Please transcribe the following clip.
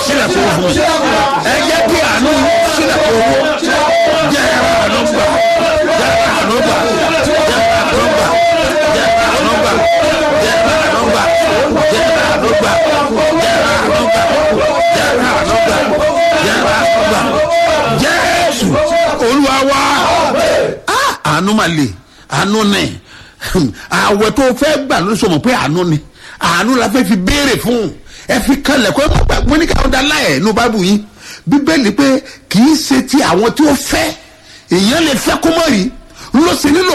sílẹ̀kùn owó fún mi ẹ jẹ́ kí àánú sílẹ̀kùn owó jẹ́ àánú gbà jẹ́ àánú gbà jẹ́ àánú gbà jẹ́ àánú gbà jẹ́ àánú gbà jẹ́ àánú gbà jẹ́ àánú gbà jẹ́ àánú gbà jẹ́ àánú gbà jésù olúwa wá Ah, àánú máa lè àánú ní àwẹ̀ tó fẹ́ gbà ló sọ mọ̀ pé àánú ni àánú la fẹ́ fi béèrè fún ẹ fi kalẹ̀ kó ẹ má gbàgbọ́ ní káwọn dá láyẹ̀ ní bábù yín bíbélì pé kì í ṣe ti àwọn tí ó fẹ́ èèyàn lè fẹ́ kó mọ̀ rí ló sì nílò